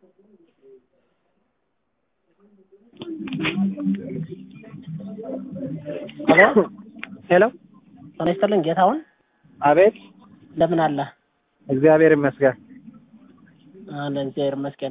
ሄሎ ሄሎ ጤና ይስጥልኝ ጌታሁን አቤት እንደምን አለ እግዚአብሔር ይመስገን አለን እግዚአብሔር ይመስገን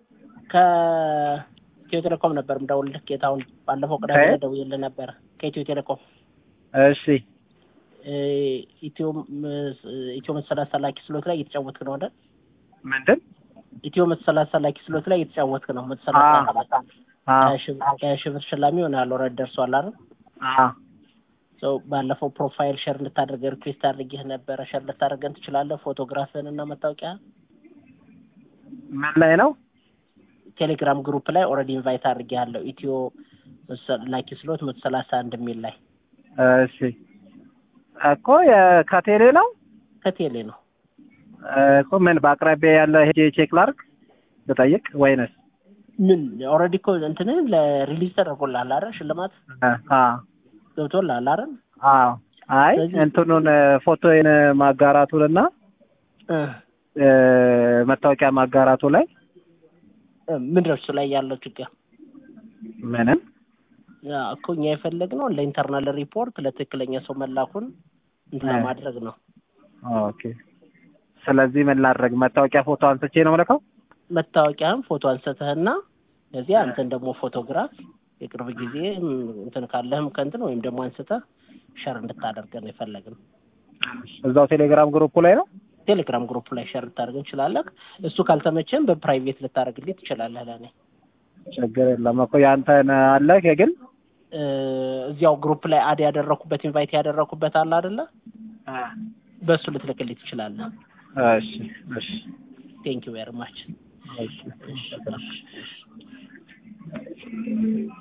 ከኢትዮ ቴሌኮም ነበር የምደውልልህ ጌታሁን ባለፈው ቅዳሜ ከየት? ደውዬልህ ነበር ከኢትዮ ቴሌኮም እሺ እ፣ ኢትዮ ምስ- ኢትዮ መቶ ሰላሳ ላኪ ስሎት ላይ እየተጫወትክ ነው አይደል ምንድን ኢትዮ መቶ ሰላሳ ላኪ ስሎት ላይ እየተጫወትክ ነው መቶ ሰላሳ አ- አንድ ላይ አ ሀያ ሺህ ብር- ሀያ ሺህ ብር ሽላሚ ይሆናል ኦልሬዲ ደርሷል አይደል አ ሰው ባለፈው ፕሮፋይል ሼር እንድታደርገ ሪኩዌስት አድርጌህ ነበረ ሸር ልታደርገን ትችላለህ ፎቶግራፍህን እና መታወቂያ ምን ላይ ነው ቴሌግራም ግሩፕ ላይ ኦልሬዲ ኢንቫይት አድርጌሃለሁ ኢትዮ መሰ- ላኪ ስሎት መቶ ሰላሳ አንድ የሚል ላይ እሺ እኮ የ- ከቴሌ ነው ከቴሌ ነው እኮ ምን በአቅራቢያ ያለ ሄጄ ቼክ ላድርግ ልጠይቅ ወይንስ ምን ኦልሬዲ እኮ እንትንህ ለሪሊዝ ተደርጎልሃል አይደል ሽልማት አ ገብቶልሃል አይደል አዎ አይ ስለዚህ- እንትኑን ፎቶዬን ማጋራቱንና እ፣ እ፣ መታወቂያ ማጋራቱ ላይ እ፣ ምንድን ነው እሱ ላይ ያለው ችግር ምንም ያ እኮ እኛ የፈለግነው ለኢንተርናል ሪፖርት ለትክክለኛ ሰው መላኩን እንትን እ። ለማድረግ ነው ኦኬ ስለዚህ ምን ላድርግ መታወቂያ ፎቶ አንስቼ ነው የምልከው መታወቂያህን ፎቶ አንስተህና እዚያ አንተን ደግሞ ፎቶግራፍ የቅርብ ጊዜ ም፣ እንትን ካለህም ከእንትን ወይም ደግሞ አንስተህ ሸር እንድታደርገን የፈለግን እዛው ቴሌግራም ግሩፕ ላይ ነው ቴሌግራም ግሩፕ ላይ ሸር ልታደርግ እንችላለህ። እሱ ካልተመቸን በፕራይቬት ልታደርግልኝ ትችላለህ። ለእኔ ችግር የለም እኮ ያንተን አለ ግን እ፣ እዚያው ግሩፕ ላይ አድ ያደረኩበት ኢንቫይት ያደረኩበት አለ አይደለ? በእሱ ልትልክልኝ ትችላለህ። እሺ እሺ ቴንክ ዩ ቬሪ ማች እሺ